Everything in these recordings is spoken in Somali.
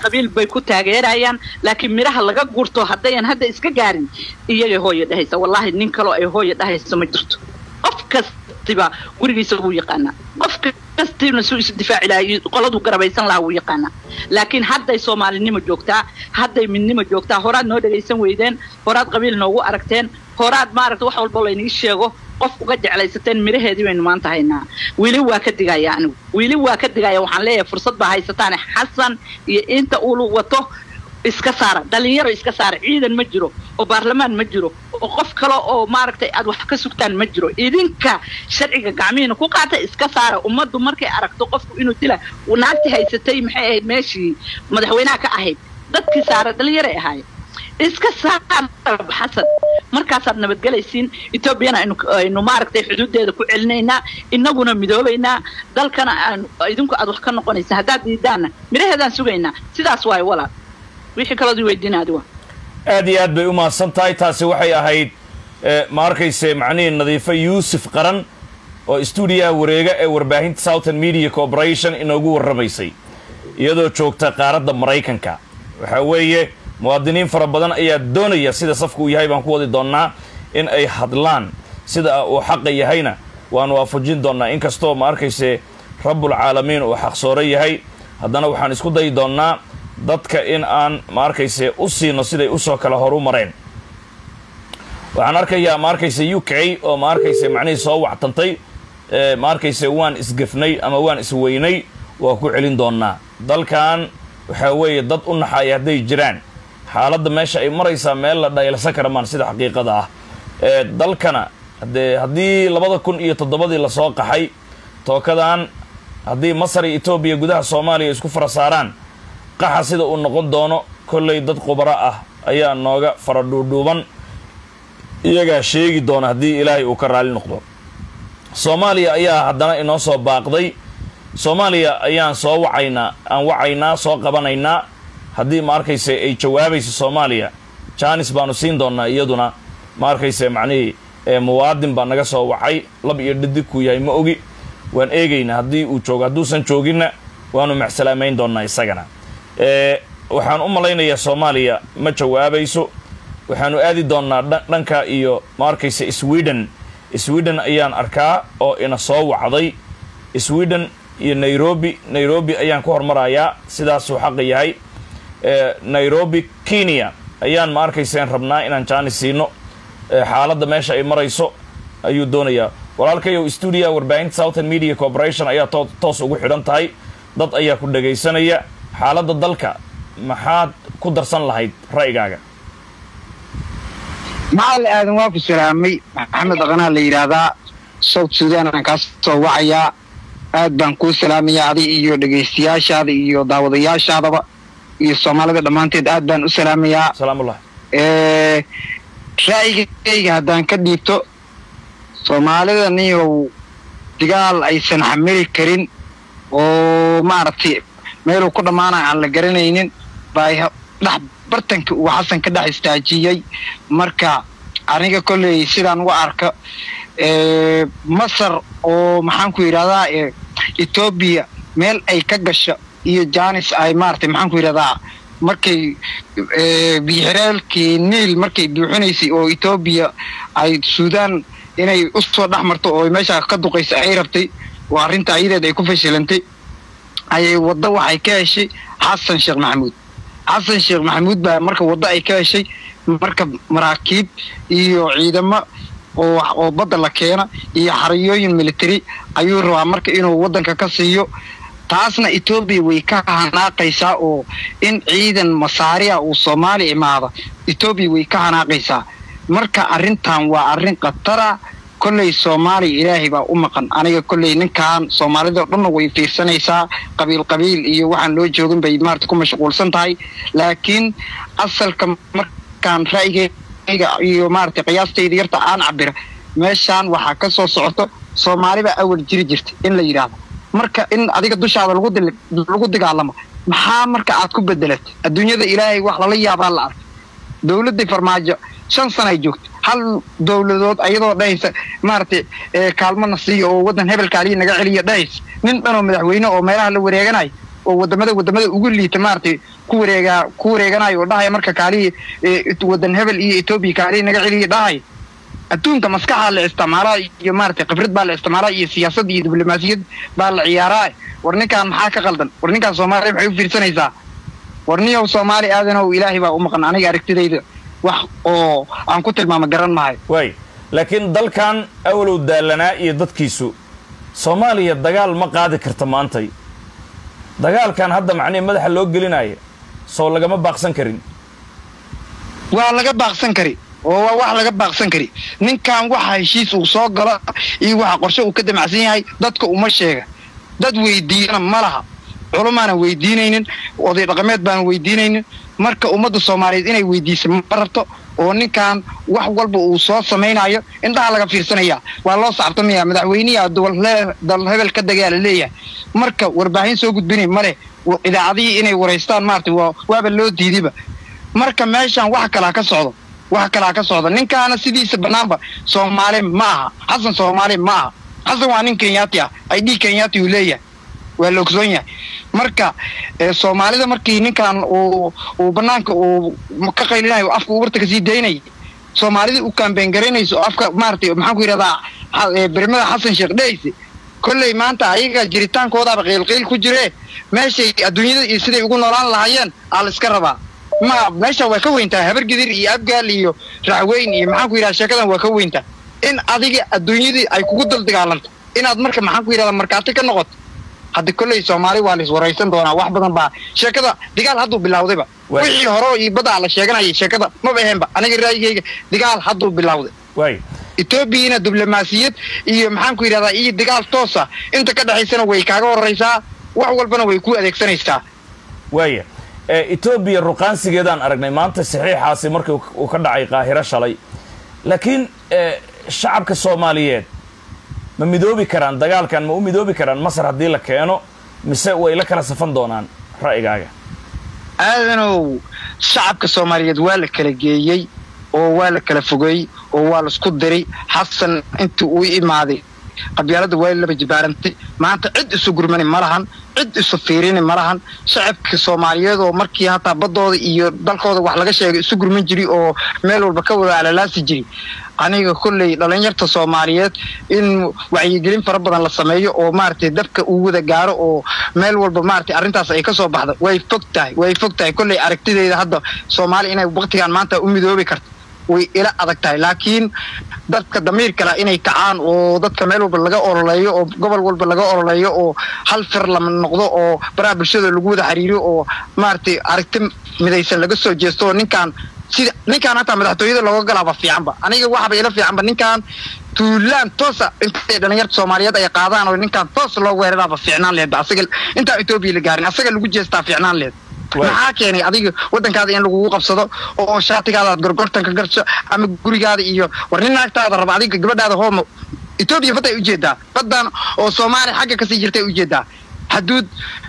qabiil bay ku taageerayaan laakiin midhaha laga gurto haddayan hadda iska gaarin iyagay hooya dhahaysa wallaahi nin kaloo ay hooya dhahayso ma jirto qof kastiba gurigiisa wuu yaqaanaa qof kastiibna suu isu difaaci lahaa qoladuu garabaysan lahaa wuu yaqaanaa laakiin hadday soomaalinimo joogtaa hadday midnimo joogtaa horaad noo dhagaysan weydeen horaad qabiil noogu aragteen horaad maaragta wax walba laynii sheego qof uga jeclaysateen midhaheedii baynu maanta haynaa weli waa ka digaya anigu weli waa ka digaya waxaan leeyahay fursad baa haysataane xasan iyo inta uu wato iska saara dhalinyaro iska saara ciidan ma jiro oo baarlamaan ma jiro oo qof kale oo maaragtay aad wax ka sugtaan ma jiro idinka sharciga gacmihiina ku qaata iska saara ummaddu markay aragto qofku inuu dila naagtii haysatay maxay ahayd meeshii madaxweynaha ka ahayd dadkii saara dhalinyaray ahaayeen iska saara xasan markaasaad nabadgelaysiin etoobiyana aynu aynu maaragtay xuduudeeda ku celinaynaa inaguna midoobaynaa dalkana aan idinku aad wax ka noqonaysa haddaad diidaanna midhaheedaan sugaynaa sidaas waayo walaal wixii kaloodii weydiina adiga aad iyo aad bay u mahadsan tahay taasi waxay ahayd ma arkayse macnihii nadiifo yuusuf qaran oo stuudiyaha wareega ee warbaahinta southern media corporation inoogu warramaysay iyadoo joogta qaaradda maraykanka waxaa weeye muwaadiniin fara badan ayaa doonaya sida safku uu yahay baan ku wadi doonnaa in ay hadlaan sida uu xaqa yahayna waan waafajin doonnaa inkastoo ma arkayse rabbulcaalamiin uu xaqsooro yahay haddana waxaan isku dayi doonnaa dadka in aan ma arkayse u siino siday usoo kala horu mareen waxaan arkayaa ma arkayse u k oo ma arkayse macnihii soo wactantay ma arkayse waan isgefnay ama waan isweynay waa ku celin doonnaa dalkan waxaa weeye dad u naxaaya hadday jiraan xaaladda meesha ay maraysaa meel la dhaylsan kara maan sida xaqiiqada ah dalkana dee haddii labada kun iyo toddobadii lasoo qaxay tookadan haddii masar iyo etoobiya gudaha soomaaliya isku fara saaraan qaxa sida uu noqon doono kollay dad khubaro ah ayaa nooga fara dhuudhuuban iyagaa sheegi doona haddii ilaahay uu ka raali noqdo soomaaliya ayaa haddana inoo soo baaqday soomaaliya ayaan soo wacaynaa aan wacaynaa soo qabanaynaa haddii ma arkayse ay jawaabayso soomaaliya jaanis baanu siin doonnaa iyaduna ma arkayse macnihii muwaadin baa naga soo wacay lab iyo dhadig kuu yahay ma ogi waan eegaynaa haddii uu joogo hadduusan jooginna waanu macsalaameyn doonnaa isagana waxaan u malaynayaa soomaaliya ma jawaabayso waxaanu aadi doonnaa dhanka iyo ma arkayse sweden sweden ayaan arkaa oo ina soo wacday sweden iyo nairobi nairobi ayaan ku hormarayaa sidaasuu xaqa yahay nairobi kenya ayaan ma arkayseen rabnaa inaan jaani siino xaaladda meesha ay marayso ayuu doonayaa walaalkayow stuudiyaha warbaahinta southern media corporation ayaa too toos ugu xidhan tahay dad ayaa ku dhagaysanaya xaaladda dalka maxaad ku darsan lahayd ra'yigaaga macali aadan waa ku salaamay maxamed dhaqanaa la yidhaahdaa south sudan aan kaa soo wacayaa aad baan kuu salaamayaa adiga iyo dhegaystayaashaada iyo daawadayaashaadaba iyo soomaalida dhammaanteed aad baan u salaamayaa salaamullah ra'yigayga haddaan ka dhiibto soomaalida niyow digaal aysan xamili karin oo maaragtay meeluu ku dhammaanaya aan la garanaynin baa dhex bartanka uu xasan ka dhex istaajiyey marka aniga kolley sidaan uga arka masar oo maxaan ku yidhahdaa etoobiya meel ay ka gasho iyo janis ay maaragtay maxaan ku yidhahdaa markay biixiraalkii niil markay buuxinaysay oo etoobiya ay suudaan inay u soo dhex marto oo meeshaa ka duqaysa ay rabtay oo arrinta ayadeed ay ku fashilantay ayay waddo waxay ka heshay xasan sheekh maxamuud xasan sheekh maxamuud baa marka waddo ay ka heshay marka maraakiib iyo ciidamo oo oo badda la keena iyo xariyooyin military ayuu rabaa marka inuu waddanka ka siiyo taasna etoobiya way ka hanaaqaysaa oo in ciidan masaariya uu soomaaliya imaado etoobiya way ka hanaaqaysaa marka arrintan waa arrin khatara kolley soomaaliya ilaahay baa u maqan aniga kolley ninkan soomaalida o dhanna way fiirsanaysaa qabiil qabiil iyo waxaan loo joogin bay maarata ku mashquulsan tahay laakiin asalka markaan ra'yigeyga iyo maarata qiyaastayda yarta aan cabira meeshaan waxaa ka soo socoto soomaalibaa awal jiri jirta in la yidhaahdo marka in adiga dushaada lagu dagaalamo maxaa marka aad ku bedelatay adduunyada ilaahay wax lala yaabaa la arkay dowladdii farmaajo shan sana ay joogto hal dowladood ayadoo dhahaysa maaragtay kaalmana siiya oo waddan hebel kaaliya naga celiya dhahaysa nin dhanoo madaxweyne oo meelaha la wareeganayo oo wadamada wadamada ugu liita maaragtay ku wareegaa ku wareeganayo oo dhahaya marka kaalihii eh, wadan hebel iyo etoobiya kaalihii naga celiya dhahay adduunka maskaxaa la isticmaalaa iyo maaragtay khibrad baa la isticmaalaa iyo siyaasad iyo diblomaasiyad baa la ciyaaraa war ninkaan maxaa ka qaldan war ninkaan soomaaliya maxay u fiirsanaysaa war niyow soomaali aadanow ilaahay baa u maqan aniga aragtidayda wax oo aan ku tilmaamo garan mahayo waay laakiin dalkan awalow daallanaa iyo dadkiisu soomaaliya dagaal ma qaadi karta maantay dagaalkan hadda macnihi madaxa loo gelinaya soo lagama baaqsan karin waa laga baaqsan kari oo waa wax laga baaqsan kari ninkan waxa heshiis uu soo galo iyo waxa qorshe uu ka damacsan yahay dadka uma sheega dad weydiiyana ma laha culumaana weydiinaynin oday dhaqameed baana weydiinaynin marka ummadda soomaaliyeed inay weydiisa ma rabto oo ninkan wax walba uu soo samaynayo indhaha laga fiirsanaya waa loo sacabtamaya madaxweynihi dal hebel ka dagaa la leeyahay marka warbaahin soo gudbinay male idaacadihii inay waraystaan maarata waa waaba loo diidiba marka meeshan wax kalaa ka socdo wax kalaa ka socda ninkaana sidiisa banaanba soomaali ma aha xasan soomaali ma aha xasan waa nin kenyaati ah ay dhii kenyaati uu leeyahay waa la ogsoon yahay marka eh, soomaalida markii ninkan uu uu banaanka uu ka qaylinayo oo afka ubarta kasii daynayay soomaalidii u kaambeen garaynayso oo afka maaragtay maxaan ku yidhahdaa xa- eh, bermada xasan sheekh dheyse kolley maanta ayaga jiritaankoodaaba qiilqiil ku jiree meeshay adduunyada iyo siday ugu noolaan lahaayeen aa la iska rabaa ma meesha waa ka weyntaa habar gidir iyo abgaal iyo raxweyn iyo maxaan ku yidhahda sheekadan waa ka weyntaa in adiga adduunyadii ay kugu dul dagaalanto inaad marka maxaan ku yidhahda markaati ka noqoto hadda kolley soomaali waa la iswaraysan doonaa wax badan baa sheekada digaal hadduu bilawdayba Waay. wixii hore iyo baddaa la sheeganayay sheekada maba aheenba aniga raayigayga digaal hadduu bilawday waay etoobiyana diblomaasiyad iyo maxaan ku yidhahdaa iyo dagaal toosa inta ka dhexaysana way kaaga horraysaa wax walbana way ku adeegsanaysaa waaya ee etoobiya ruqaansigeedaan aragnay maanta saxiixaasi markii uu ka dhacay qaahiro shalay laakiin ee, shacabka soomaaliyeed ma midoobi karaan dagaalkan ma u midoobi karaan masar haddii la keeno mise way la kala safan doonaan ra'yigaaga aadanow shacabka soomaaliyeed waa la kala geeyey oo waa la kala fogeey oo waa laisku diray xasan intii uu imaaday qabyaalada waa laba jibaarantay maanta cid isu gurmani ma lahan cid isu fiirini ma lahan shacabka soomaaliyeed oo markii hataa baddooda iyo dalkooda wax laga sheegay isu gurman jiri oo meel walba ka wada alalaasi jiri aniga kolley dhalinyarta soomaaliyeed in wacyigelin fara badan la sameeyo oo maaragtay dabka uu wada gaaro oo meel walba maaragtay arrintaas ay ka soo baxda way fog tahay way fog tahay kolley aragtideyda hadda soomaali inay waqtigan maanta u midoobi karto way ila adag tahay laakiin dadka damiir kale inay kacaan oo dadka meel walba laga ololeeyo oo gobol walba laga ololeeyo oo hal fir lama noqdo oo baraha bulshada lagu wada xiriiriyo oo maaragtay aragti midaysan laga soo jeesto oo ninkaan sida ninkaan hataa madaxtooyada looga galaaba fiicanba aniga waxaba ila fiicanba ninkaan tuulaan toosa intay dhalinyarta soomaaliyeed ay qaadaan oo ninkaan toos loo weeraraaba fiicnaan lehed asaga intaa etoobiya la gaarin asaga lagu jeestaa fiicnaan lehed Waay. maxaa keenay adiga wadankaada in lagugu qabsado oo shaatigaada aad gorgortan ka garso ama gurigaada iyo war nin naagtaada raba adiga gabadhaada hooma etoobiya badday ujeedaa baddan oo soomaaliya xagga kasii jirtay ujeedaa xaduud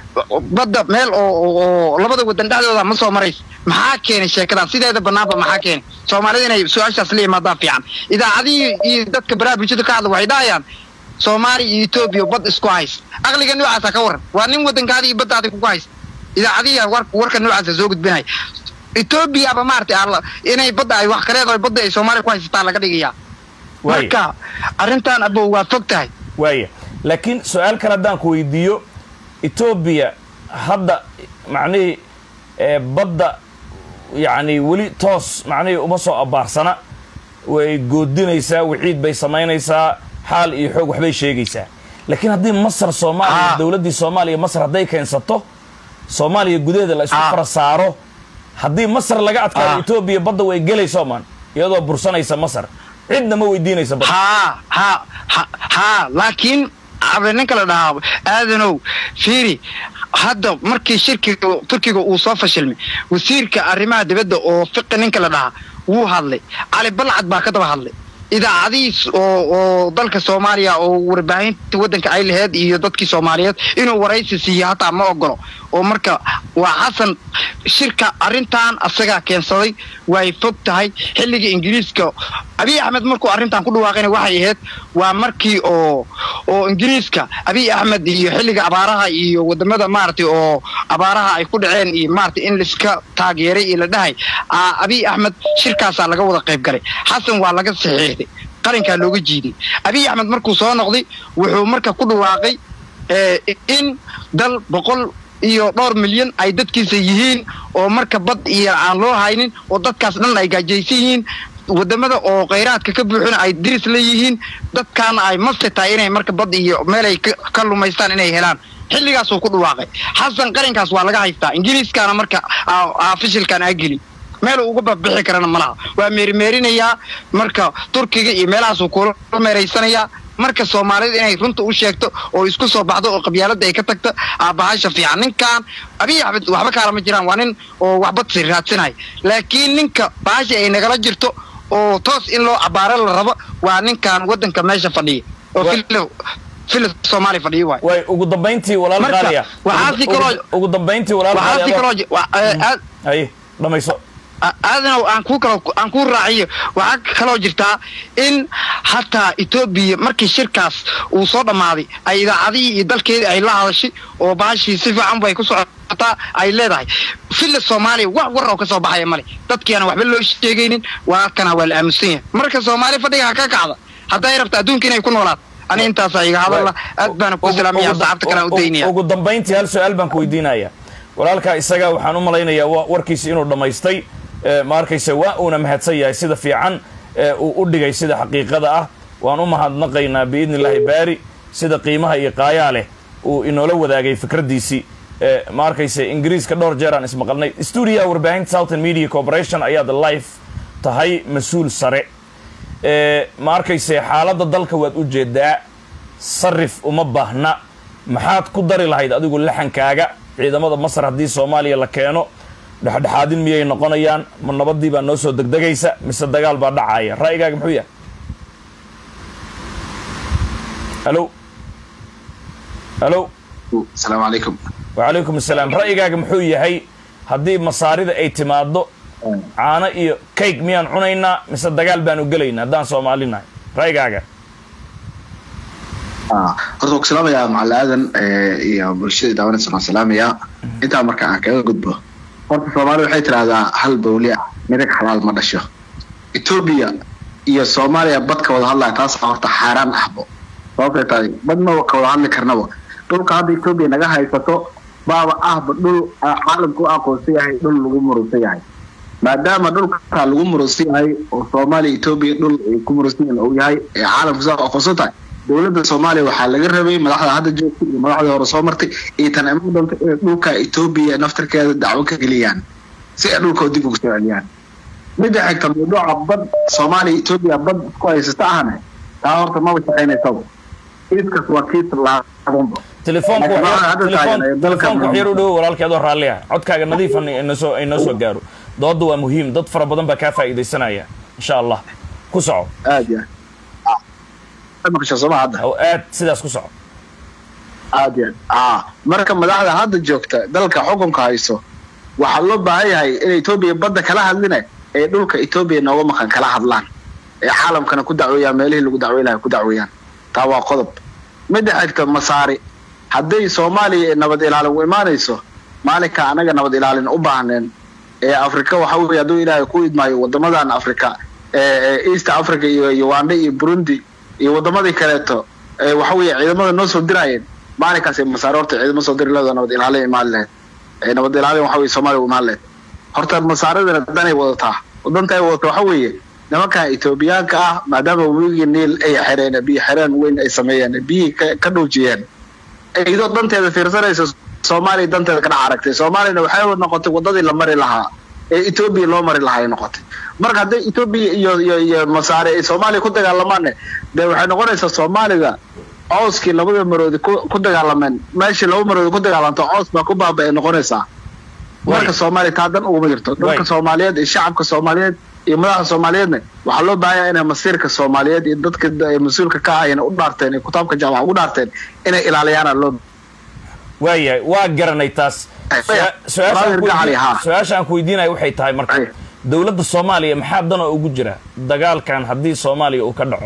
badda meel oo oo- oo labada wadan dhexdooda ma soo marayso maxaa keenay sheekadan sideeda banaanba maxaa keenay soomaalida inay su-aashaas la yimaadaan fiican idaacadihii iyo dadka baraha bulshada ka hadla waxay dhahayaan soomaaliya iyo etoobiya bad isku hays aqliga noocaasa ka waran waa nin wadankaada iyo baddaada kugu haysta idaacadihi war warka noocaasa soo gudbinaya etoobiyaba maaragtay alla- inay badda ay wax kaleedahay badda ay soomaaliya ku haysataa laga dhigayaa waaya marka arrintan abow waa fog tahay waaya laakiin su-aal kale haddaan ku weydiiyo etoobiya hadda macnihii ee badda yacni weli toos macnihii uma soo abaarsana way goodinaysaa waxiid bay samaynaysaa xaal iyo xoog waxbay sheegaysaa laakiin haddii masar soomaaliya Ah. dowladdii soomaaliya masar hadday keensato soomaaliya gudaheeda la isku Ah. fara saaro haddii masar laga adkaado Ah. etoobiya badda way gelayso man iyadoo bursanaysa masar cidna ma weydiinaysa badda haa haa ha haa laakiin habe ninka la dhahaa aadanow fiiri hadda markii shirkiga turkiga uu soo fashilmay wasiirka arrimaha dibadda oo fiqi ninka la dhahaa wuu hadlay cali balcad baa ka daba hadlay idaacadihiis oo oo dalka soomaaliya oo warbaahinta waddanka ay laheyd iyo dadkii soomaaliyeed inuu waraysi siiyo hataa ma ogolo oo marka waa xasan shirka arrintan asagaa keensaday way fog tahay xilliga ingiriiska abiy axmed markuu arrintan ku dhawaaqayna waxay ahayd waa markii oo oo ingiriiska abiy axmed iyo xilliga abaaraha iyo wadamada maaragtay oo abaaraha ay ku dhaceen iyo maaragtay in laiska taageeray iyo la dhahay aa abiy axmed shirkaasaa laga wada qayb galay xasan waa laga saxiixday qarankaa looga jiiday abiy axmed markuu soo noqday wuxuu marka ku dhawaaqay ee, in dal boqol iyo dhowr milyan ay dadkiisa yihiin oo marka bad iyo aan loo haynin oo dadkaas dhan ay gaajaysan yihiin wadamada oo khayraadka ka buuxina ay diris la yihiin dadkaana ay masti tahay inay marka bad iyo meel ay ka- ka lumaystaan inay helaan xilligaasuu ku dhawaaqay xasan qarankaas waa laga haystaa ingiriiskaana marka aa- aa fishilkan aa geli meeluu uga babixi karana malaha waa meerimeerinayaa marka turkiga iyo meelahaasuu kula meeraysanayaa marka soomaalida inay runta u sheegto oo isku soo baxdo oo qabyaalada ay ka tagto aabahasha fiican ninkan abiy axmed waxba kaalama jiraan waa nin oo waxba sir raadsanaya laakiin ninka bahasha ay nagala jirto oo toos in loo cabaaro la rabo waa ninkan wadanka meesha fadhiya oo Wa- filo filo soomaali fadhiya waay way ugu dambayntii walaal Marka, qaaliya waxaa si Ugu- kaloo- ugu- ugu dambayntii walaal waxaa si qaaliya kaloo ji- wa- ee, aad- haye dhamayso aadana aan ku kalo aan ku raaciyo waxaa kaloo jirtaa in hataa etoobiya markii shirkaas uu soo dhammaaday ay idaacadihii iyo dalkeedii ay la hadashay oo baashii si fiican bay ku socotaa ay leedahay filla soomaaliya wax war oo ka soo baxaya male dadkiana waxba loo sheegaynin waa kana waa la aamusan yahay marka soomaali fadhiga ha ka kacda hadday rabta adduunka inay ku noolaato ani intaasaa iga hadalla aad baana ku salaamaya saxaabta kale aan u daynaya ugu dambayntii hal su-aal baan ku weydiinaya walaalkaa isaga waxaan u malaynayaa wa- warkiisi inuu dhammaystay ee, ma arkayse waa uuna mahadsan yahay sida fiican ee uu u dhigay sida xaqiiqada ah waan u mahadnaqaynaa biidni illaahi baari sida qiimaha iyo qaayaa leh uu inoola wadaagay fikraddiisii ee, ma arkayse ingiriiska dhowr jeer aan ismaqalnay stuudiyaha warbaahinta southern media corporation ayaad live tahay mas-uul sare ee, ma arkayse xaaladda dalka waad u jeedaa sarif uma baahna maxaad ku dari lahayd adigu laxankaaga ciidamada masar haddii soomaaliya la keeno dhexdhexaadin miyay noqonayaan ma nabadii baa noo soo degdegaysa mise dagaal baa dhacaya ra'yigaaga muxuu yahay halo halo asalaamu calaykum wacalaykum asalaam ra'yigaaga muxuu yahay haddii masaarida ay timaado caano iyo cake miyaan cunaynaa mise dagaal baanu gelaynaa haddaan soomaali nahay ra'yigaaga Ah, horta waan ku salaamayaa macalin aadan eh, iyo bulshada daawanaysa waan salaamayaa intaa marka aan kaga gudbo horta soomaali waxay tidhahdaa hal bawli ah midag xalaal ma dhasho etoobiya iyo soomaaliya bad ka wada hadlaya taasa horta xaaraan ahbo sababtay tahay badna ka wada hadli karnaba dhulka hadda etoobiya naga haysato baaba ahba dhul ah, caalamku u aqoonsan yahay dhul lagu murusan yahay maadaama dhulka lagu murusan yahay oo soomaaliya etoobiya dhul ay ku murusan yihiin uu yahay ee caalamku saa u aqoonsan tahay dowladda soomaaliya waxaa laga rabay madaxda hadda joogtay iyo madaxdii hore soo martay iyo tan iman doonta inay dhulka etoobiya naftarkeeda dacwo ka geliyaan si ay dhulkoo dib ugu soo celiyaan midda xigta mawduuca bad soomaaliya etoobiya bad isku haysata ahna taa horta maba shaqaynaysaba kiiskas waa kiis laabanba telefoonku Laakiin wax yar- hadda telefoon- taagan ee dalka telefoonku wax yar u Muhammad. dhowo walaalkii adoo raalli ah codkaaga nadiifan inoo soo inoo soo gaaro doodda waa muhiim dad fara badan baa kaa faa'iidaysanaya insha allah ku soco aad ya maqasha sooma hadda oo aad sidaas ku soco aad iyo aad ah marka madaxda hadda joogta dalka xukunka hayso waxaa loo baahan yahay in etoobiya badda kala hadline ee dhulka etoobiya nooga maqan kala hadlaan ee caalamkana ku dacweeyaan meelihii lagu dacwey lahay ku dacweeyaan taa waa qodob midda xigta masaari hadday soomaaliya nabad ilaalin u imaanayso maalinka anaga nabad ilaalin u baahneen ee afrika waxa weeye hadduu ilaahay ku idmaayo wadamadan afrika ee ee east africa iyo uganda iyo burundi iyo wadamadii kaleeto ee waxa weeye ciidamada noo soo diraayeen maalinkaasay masaare horta ciidamo soo diri leedo nabad ilaalin imaan lahayd ee nabad ilaalin waxa weye soomaaliya u imaan lahayd horta masaaradana danay wadataa wadanta ay wadato waxa weeye nimankan etoobiyaanka ah maadaama webigii niil ay xereen biyo xereen weyn ay sameeyeen biyihii ka- ka dhoojiyeen iyadoo danteeda fiirsanaysa soomaaliya danteeda kadhac aragtay soomaaliyana waxay noqotay wadadii la mari lahaa ee etoobiya loo mari lahaa ay noqotay marka hadday etoobiya iyo iyo iyo masaare ay soomaaliya ku dagaalamaanne dee waxay noqonaysaa soomaaliga cooskii labada maroodi ku ku dagaalameen meeshii laba maroodi ku dagaalamto coos baa ku baaba ay noqonaysaa marka Way. soomaaliya taa dan uguma jirto dadka Way. soomaaliyeed iyo shacabka soomaaliyeed iyo madaxda soomaaliyeedna waxaa loo baahan yahay inay masiirka soomaaliyeed iyo dadka ay mas-uulka ka ahayna u dhaarteen ee kitaabka jaamaca ugu dhaarteen inay ilaaliyaana loo waayahay waa garanay taas Su- su-aasha aan ku gacali weydiin- haa su-aasha aan ku weydiinayo waxay tahay marka Ay. dowladda soomaaliya maxaa dana ugu jira dagaalkan haddii soomaaliya uu ka dhaco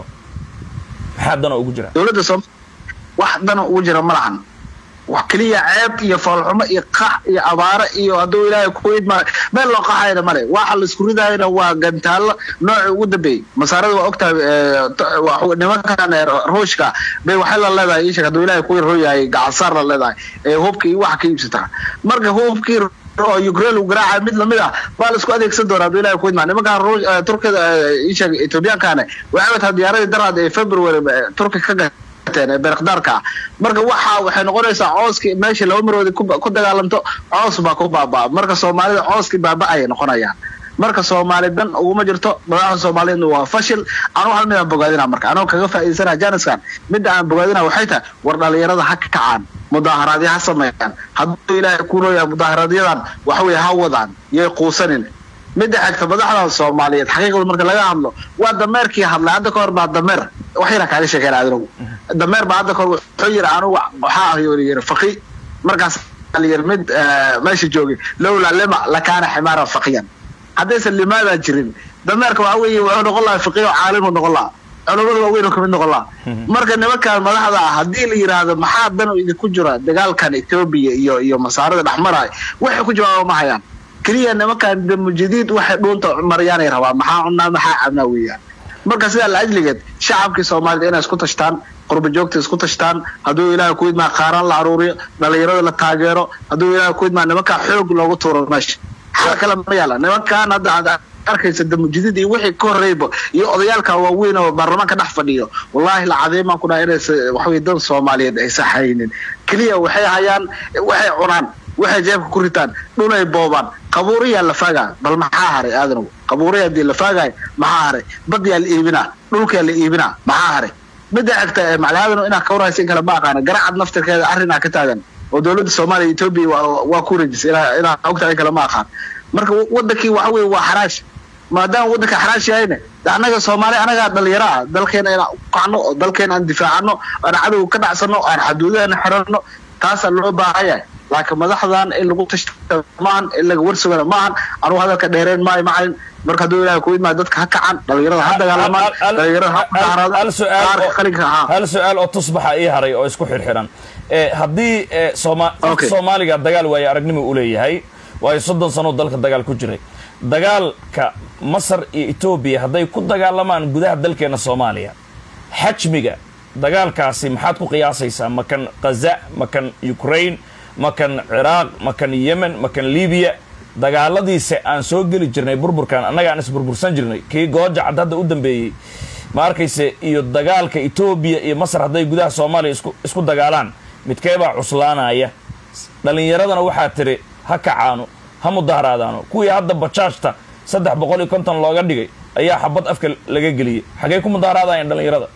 maxaa dana ugu jira dowladda som wax dana ugu jira ma lahan wax keliya ceeb iyo foolxumo iyo qax iyo abaare iyo hadduu ilaahay ku idma meel loo qaxayna male waxa la isku ridayana waa gantaallo noocii ugu dambeeyey masaarada waa ogtahay eh, t- wax- nimankan eh, ruushka bay waxay la leedahay ishak hadduu ilaahay ku royahay gacansaar la leedahay ee hubka iyo waxa ka iibsataa marka hubkii oo Ukraine uu garaacay mid lamid ah baa la isku adeegsan doonaa hadduu ilaahay ku idmaa nimankan Ruush- eh, turkida eh, ishak Ethiopiankana waxay wataa diyaaradii daraad ee February eh, turki ka gateen ee beeqdaarka ah marka waxa waxay noqonaysaa cooskii meesha laba maroodi ku ku dagaalanto coos baa ku baabaa marka soomaalida cooskii baaba ayay noqonayaan marka soomaali dan uguma jirto madaxda soomaaliyeedna waa fashil anuu hal mid aan bogaadina marka anoo kaga faa'iidaysana janiskan midda aan bogaadina waxay tahay war dhalinyarada ha kacaan mudaaharaadyo ha sameeyaan hadduu ilaahay ku nooyahay mudaaharaaadyadan waxa weeye ha wadaan yay quusanin midda xigta madaxda soomaaliyeed xaqiiqda marka laga hadlo waa dameerkii hadlay hadda ka hor baa dameer wax yara kaaga sheekeen adinagu dameer baa hadda ka hor wuxuu yiri anugu waxaa ahy yiri faqi markaas la yiri mid eh, meesha joogay lowlaa lima lakaana ximaaran faqiyan haddaysan limaadaa jirin dameerka waxa weeye wuxuu noqon lahaa faqiyo caalimuu noqon lahaa culamada waaweyn oo kamid noqon lahaa marka nimankan madaxda ah haddii la yidhaahdo maxaa dan idinku jira dagaalkan etoobiya iyo iyo masaarada dhexmaraay waxay ku jawaaba ma hayaan keliya nimankan damujadiid waxay dhuunta maryaanay rabaan maxaa cunaa maxaa cabnaa weeyaan marka sidaa la ajligeed shacabkii soomaalida inay isku tashtaan qurba joogta isku tashtaan hadduu ilaahay ku idmaa qaaraan la aruuriyo dhalinyarada la taageero hadduu ilaahay ku idmaa nimankaa xoog loogu tuuro meesha xal kale ma yaala nimankan hadda aad arkaysa damujadiid iyo wixii ka horreyba iyo odayaalka waaweyn oo baarlamaanka dhex fadhiyo wallaahi la cadeemaan ku dhaha inaysa waxaweye dan soomaaliyeed aysan haynin keliya waxay hayaan waxay cunaan waxay jeebka ku ritaan dhulay boobaan qabuuriyaa la faagaa bal maxaa haray aadanow qabuuriya hadii la faagaay maxaa haray badyaa la iibinaa dhulkaa la iibinaa maxaa haray midda xigta ee maclaadano inaa ka warhaysa in kale ma aqaana garacad naftirkeeda arrinaa ka taagan oo dowladda soomaaliya etoobiya waa- waa ku rejisay inaa inaa ogtahay in kale ma aqaan marka wadankii waxa weye waa xaraash maadaama waddanka xaraash yahayne de annaga soomaali anagaa dhalinyaro ah dalkeena inaan u kacno oo dalkeena aan difaacano aan cadow ka dhacsano aan xaduudaheena xirano taasaa loo baahan yahay laakiin madaxdan in lagu tashto maahan in laga warsugana maahan anugu hadalka dheereen maayo macalin marka hadduu ilaahay ku idmaa dadka ha kacan dhalinyarada ha dagaalamaan dhalinyarada ha hal mudaaharaadaan su-aal qaarka oo- qalinka ahaa hal su-aal oo tusbaxa ii haray oo isku xirxiran Eh, haddii eh, Sooma- Okay. soomaaliga dagaal waaye aragnimo u leeyahay waayo soddon sano dalka dagaal ku jiray dagaalka masar iyo etoobiya hadday ku dagaalamaan gudaha dalkeena soomaaliya xajmiga dagaalkaasi maxaad ku qiyaasaysaa makan khaza makan ukraine makan ciraaq makan yemen makan libiya dagaaladiisa aan soo geli jirnay burburkan annaga aan isburbursan jirnay kii gooja cad hadda u dambeeyey ma arkayse iyo dagaalka etoobiya iyo masar hadday gudaha soomaaliya isku isku dagaalaan midkeebaa cuslaanaya dhallinyaradana waxaa tiri ha kacaano ha mudaharaadaano kuwii hadda bajaajta saddex boqol iyo konton looga dhigay ayaa xabad afka laga geliyey xagee ku mudaharaadayaan dhallinyarada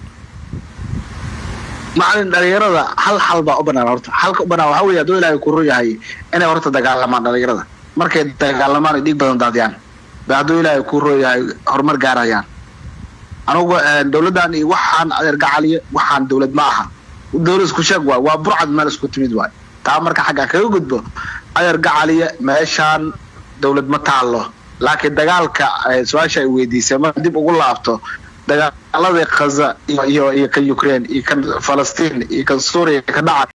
macalin dhalinyarada hal xal baa u banaan horta halka u banaan waxaa weeye hadduu ilaahay ku run yahay inay horta dagaalamaan dhalinyarada markay dagaalamaan ay dhiig badan daadiyaan ba hadduu ilaahay ku run yahay horumar gaarayaan anugu eh, dowladdan iyo waxaan adeer gacaliye waxaan dowlad ma aha dowlad isku sheeg waay waa burcad meel isku timid waay taa marka xaggaa kaga gudbo adeer gacaliye meeshaan dowlad ma taallo laakiin dagaalka eh, su-aasha ay weydiisay mar dib ugu laabto dagaaladii khaza iyo iyo iyo kan ukraine iyo kan falastiin iyo kan suuriya ka dhaca